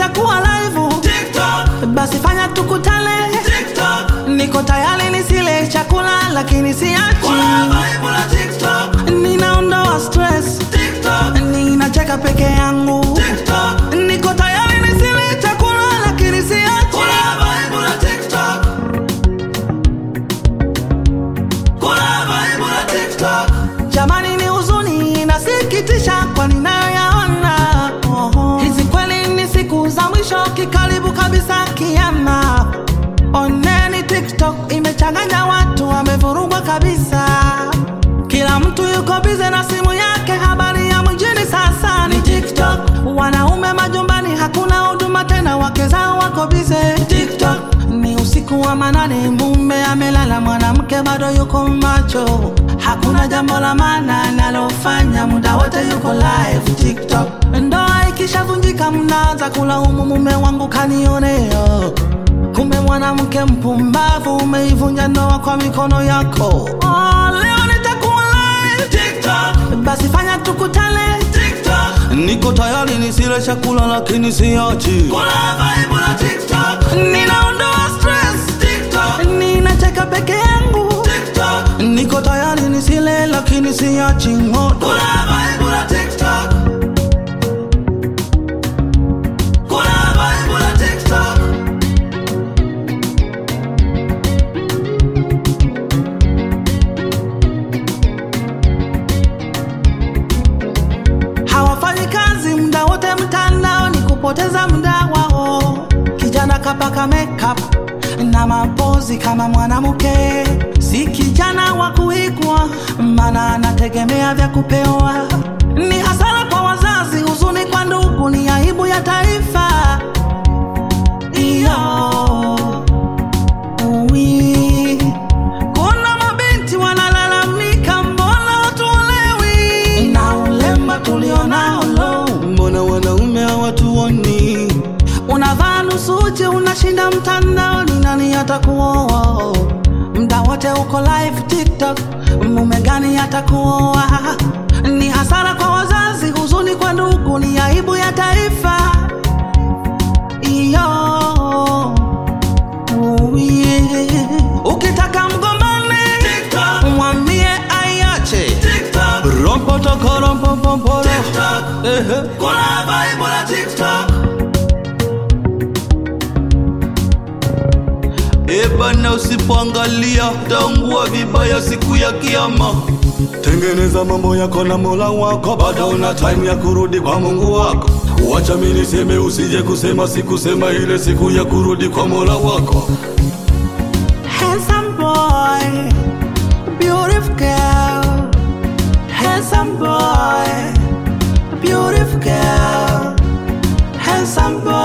nitakuwa live TikTok, basi fanya tukutane TikTok, niko tayari nisile chakula lakini siachi kuna vibe la TikTok, ninaondoa stress TikTok, ninacheka peke yangu TikTok, niko tayari nisile chakula lakini siachi kuna vibe la TikTok, kuna vibe la TikTok, jamani ni huzuni inasikitisha kwa ninayoyaona Oho. hizi kweli ni siku za mwisho kikaribu kabisa kiama oneni tiktok imechanganya watu wamevurugwa kabisa kila mtu yuko bize na simu yake habari ya mjini sasa ni tiktok wanaume majumbani hakuna huduma tena wake zao wako bize tiktok ni usiku wa manane mume amelala mwanamke bado yuko macho hakuna jambo la maana analofanya muda wote yuko live tiktok ndoa ikishavunjika mnaanza kulaumu mume wangu kanionea kumbe mwanamke mpumbavu umeivunja ndoa kwa mikono yako oh, leo nitakuwa live TikTok, basi fanya tukutane TikTok, niko tayari nisile chakula lakini siachi kuna vibe la TikTok, ninaondoa stress TikTok, ninacheka peke yangu TikTok, niko tayari nisile lakini siachi moto kuna vibe la TikTok, kuna vibe la TikTok. hawafanyi kazi muda wote mtandao ni kupoteza muda wao kijana kapaka makeup na mapozi kama mwanamke si kijana wa kuigwa mana anategemea vya kupewa ni hasara kwa wazazi huzuni kwa ndugu ni aibu ya taifa iyo Ui. Kuna mabinti wanalalamika mbona hatuolewi na ulemba tulionao lo, mbona wanaume hawatuoni? Unavaa nusu uchi unashinda mtandaoni, nani atakuoa? Mda wote uko live TikTok, mume gani atakuoa? Ni hasara kwa wazazi, huzuni kwa ndugu, ni aibu ya taifa iyo Uye. Ukitaka mgombane TikTok, mwambie aiache TikTok, rompotokorompopoporo TikTok, kuna vibe la TikTok. Ebana, usipoangalia taungua vibaya siku ya Kiyama. Tengeneza mambo yako na Mola wako, bado una time ya kurudi kwa Mungu wako. Wacha mimi niseme, usije kusema sikusema ile siku ya kurudi kwa Mola wako. Handsome boy, beautiful girl. Handsome boy, beautiful girl. Handsome boy.